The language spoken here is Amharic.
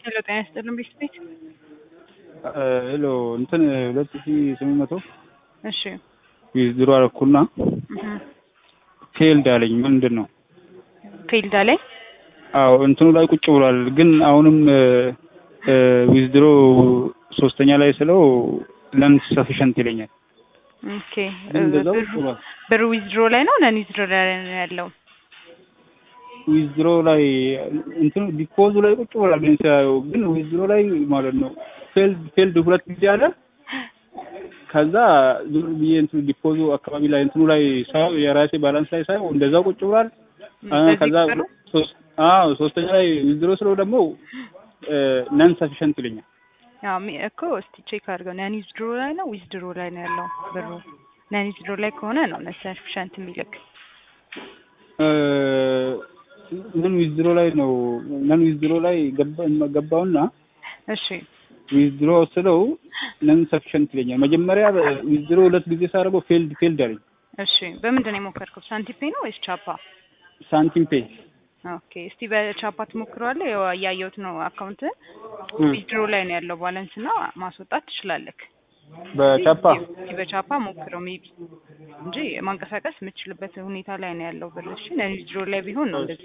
ሄሎ ጤና ይስጥልን ቤት ቤት ሄሎ እንትን ሁለት ሺ ስምንት መቶ እሺ ዊዝድሮ አደረኩና ፌልድ አለኝ። ምንድን ነው? ፊልድ አለኝ አዎ እንትኑ ላይ ቁጭ ብሏል። ግን አሁንም ዊዝድሮ ሶስተኛ ላይ ስለው ለን ሰፊሸንት ይለኛል። ኦኬ ግን እንደዛው ብሩ- ቁጭ ብሏል። ብሩ ዊዝድሮ ላይ ነው ነን ዊዝድሮ ላይ ነው ያለው? ዊዝድሮ ላይ እንትኑ ዲፖዙ ላይ ቁጭ ብሏል። ግን ሲያየው ግን ዊዝድሮ ላይ ማለት ነው ፌልድ ፌልድ ሁለት ጊዜ አለ። ከዛ ዙር ብዬ እንትኑ ዲፖዙ አካባቢ ላይ እንትኑ ላይ ሳየው የራሴ ባላንስ ላይ ሳየው እንደዛው ቁጭ ብሏል። አ- በዚህ ከዛ ቁጥር ነው? ሶስት አዎ ሶስተኛ ላይ ዊዝድሮ ስለው ደግሞ ነን ሰፊሸንት ይለኛል። ያው ሚ- እኮ እስቲ ቼክ አድርገው ነን ዊዝድሮ ላይ ነው ዊዝድሮ ላይ ነው ያለው ብሩ? ነን ዊዝድሮ ላይ ከሆነ ነው ሰፊሸንት የሚልክ ነን ዊዝድሮ ላይ ነው ነን ዊዝድሮ ላይ ገባ- ገባውና እሺ ዊዝድሮ ስለው ነን ሰፊሸንት ይለኛል። መጀመሪያ ዊዝድሮ ሁለት ጊዜ ሳደርገው ፌልድ ፌልድ አለኝ። እሺ በምንድን ነው የሞከርከው? ሳንቲፔ ነው ወይስ ቻፓ? ሳንቲም ፔ ኦኬ እስቲ በቻፓ ትሞክረዋለህ? ያው እያየሁት ነው አካውንት ዊዝድሮ ላይ ነው ያለው ባላንስ እና ማስወጣት ትችላለህ። በቻፓ እስቲ በቻፓ ሞክረው ሜቢ እንጂ ማንቀሳቀስ የምትችልበት ሁኔታ ላይ ነው ያለው ብር። እሺ ነን ዊዝድሮ ላይ ቢሆን ነው እንደዚህ